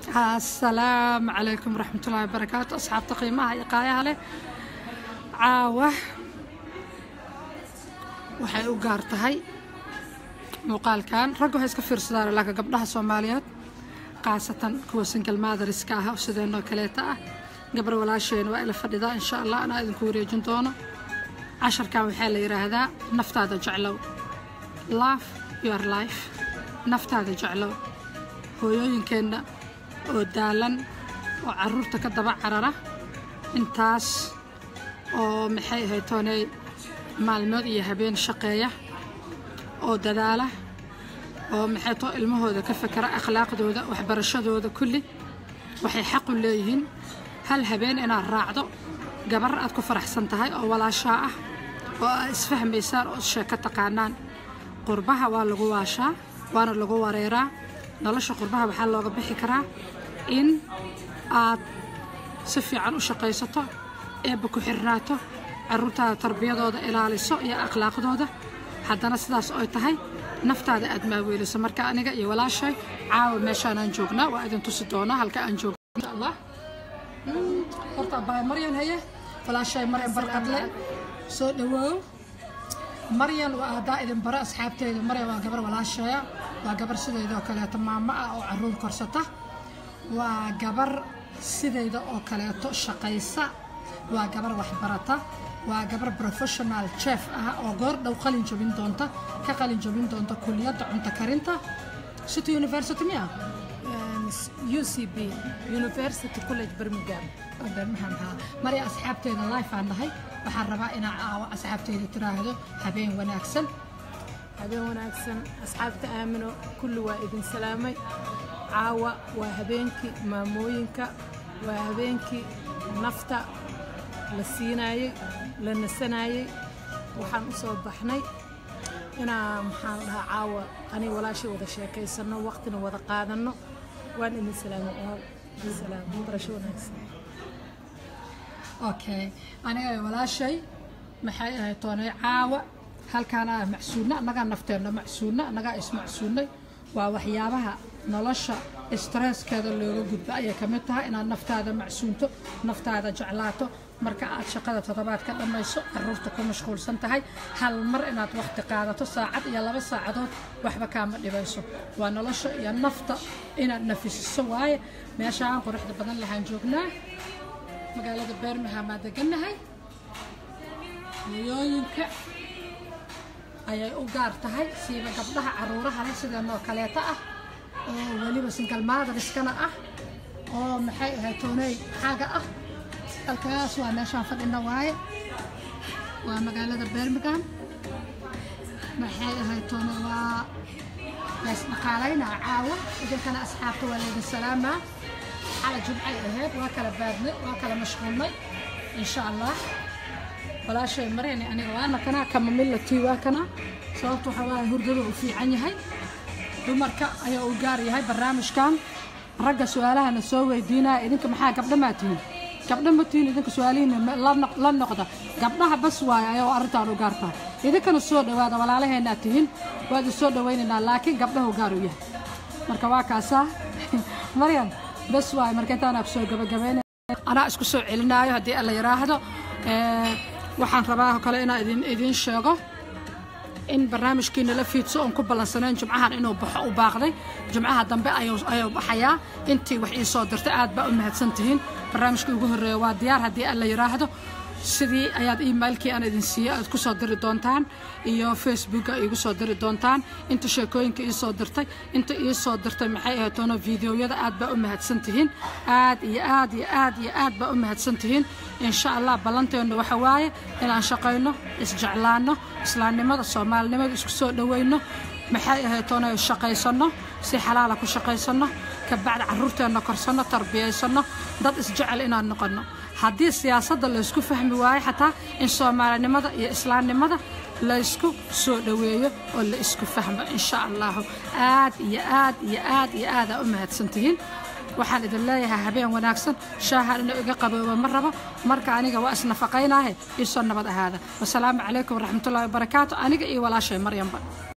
asalaamu calaykum waraxmatullaahi wabarakaatu asxaabta qiimaha iyo qaayaha leh caawa waxay u gaar tahay muuqaalkan ragga waxay iska fiirsadaan laakiin gabdhaha soomaaliyeed khaasatan kuwa single motheriska ah sideenoo kaleeta ah gabar walaasheen waa ila fadhidaa insha allah anaa idinku wareejin doono casharkan waxaa la yidhaahdaa naftaada jeclow love your life naftaada jeclow hooyooyinkeenna oo daalan oo caruurta ka daba carara intaas oo maxay ahayd tooney maalmood iyo habeen shaqeeya oo dadaala oo maxay too ilmahooda ka fakera akhlaaqdooda waxbarashadooda kulli waxay xaq u leeyihiin hal habeen inaad raacdo gabar aad ku faraxsan tahay oo walaashaa ah oo aad isfahmaysaan oo sheeko taqaanaan qurbaha waa lagu waashaa waana lagu wareeraa nolosha qurbaha waxaa looga bixi karaa in aad si fiican u shaqaysato eebba ku xirnaato carruurtaada tarbiyadooda ilaaliso iyo akhlaaqdooda haddana sidaas oy tahay naftaada aad maaweeliso marka aniga iyo walaashay caawa meeshaanaan joognaa waa idin tusi doonaa halka aan joogno insha allah horta abbaay maryan haye walaashay maryan barqadle soo dhawoow maryan waa haddaa idin baro asxaabteeda maryan waa gabar walaashaya waa gabar sideedoo kaleeto maamo ah oo caruur korsata waa gabar sideyda oo kaleeto shaqaysa waa gabar waxbarata waa gabar professional chef ah oo goor dhow qalin jabin doonta ka qalin jabin doonta kuliyadda cunto karinta city university miya UCB University College Birmingham birmingham haa marya asxaabteeda life aan nahay waxaan rabaa inaa caawo asxaabteeda tiraahdo habeen wanaagsan habeen wanaagsan asxaabta aamino kulli waa idin salaamay caawa waa habeenkii maamooyinka waa habeenkii nafta la siinaayey la nasanayey waxaan u soo baxnay inaa maxaan dhahaa caawa aniga walaashay wada sheekaysanno waqtina wada qaadanno waan idin salaamay ool salaam barasho wanaagsan okay aniga walaashay maxay ahayd toonay caawa halkaana macsuulna annagaa nafteenna macsuulna annagaa ismacsuulnay waa waxyaabaha nolosha stresskeeda looga gudbo ayay ka mid tahay inaad naftaada macsuunto naftaada jeclaato marka aad shaqada toddobaad ka dhammayso caruurta ku mashquulsan tahay hal mar inaad waqti qaadato saacad iyo laba saacadood waxba kaama dhibayso waa nolosha iyo nafta inaad nafisiso waaye meeshaan quruxda badan lahaan joognaa magaalada beermingham aa degannahay hooyooyinka ayay u gaar tahay siiba gabdhaha caruuraha leh sideenoo kaleeta ah oo weliba single motheriskana ah oo maxay ahayd tooney xaaga ah halkaas waa meeshaan fadhina waaye waa magaalada birmingham maxay ahayd toone waa laysdhaqaalaynaa caawa idinkana asxaabta waa laydin salaamaa xala jumcay ahayd waa kala baadnay waa kala mashquulnay insha allah walaashay marayni aniga waana kanaa kama millatii waa kana sababta waxaa waaye hurdada uu fiican yahay dumarka ayaa u gaar yahay barnaamijkan ragga su-aalahana soo weydiinaya idinka maxaa gabdha maa tihiin gabdha ma tihiin idinka su-aalihiina la noqda gabdhaha bas waaye ayaa arrintaan u gaar tahay idinkana soo dhowaada walaalaheenaa tihiin waa idin soo dhowaynaynaa laakiin gabdhahu gaar u yahay marka waa kaasaa maryan bas waaye marka intaanaa ku soo gabagabaynay anaa isku soo celinaayo haddii alla yidhaahdo waxaan rabaa kale inaa idin idiin sheego in barnaamijkiina la fiidso oon ku ballansanayn jumcahan inuu baxo u baaqday jumcaha dambe ayuu baxayaa intii wax ii soo dirtay aad baa u mahadsan tihiin barnaamijkii ugu horreeya waa diyaar haddii aan la yidhaahdo sidii ayaad emailkii aan idin siiyey aad ku soo diri doontaan iyo facebooka iigu soo diri doontaan inta sheekooyinka ii soo dirtay inta ii soo dirtay maxay ahayd toono fideoyada aad baa u mahadsan tihiin aad iyo aad iyo aad iyo aad baa u mahadsan tihiin insha allah ballanteennu waxa waaye inaan shaqayno isjeclaanno islaamnimada soomaalinimada isku soo dhowayno maxay ahayd toono shaqaysanno si xalaala ku shaqaysanno kabacdi carruurteenna korsanno tarbiyaysanno dad isjecel inaan noqonno haddii siyaasadda laysku fahmi waayo xataa in soomaalinimada iyo islaamnimada laysku soo dhoweeyo oo la isku fahmo insha allahu aad iyo aad iyo aad iyo aadaa u mahadsantihiin waxaan idin leeyahay habeen wanaagsan shaahan inuu iga qaboobo ma rabo marka aniga waa isnafaqaynaahe iisoo nabad ahaada wasalaamu calaykum waraxmatullahi wabarakaatu aniga iyo walaashay maryanba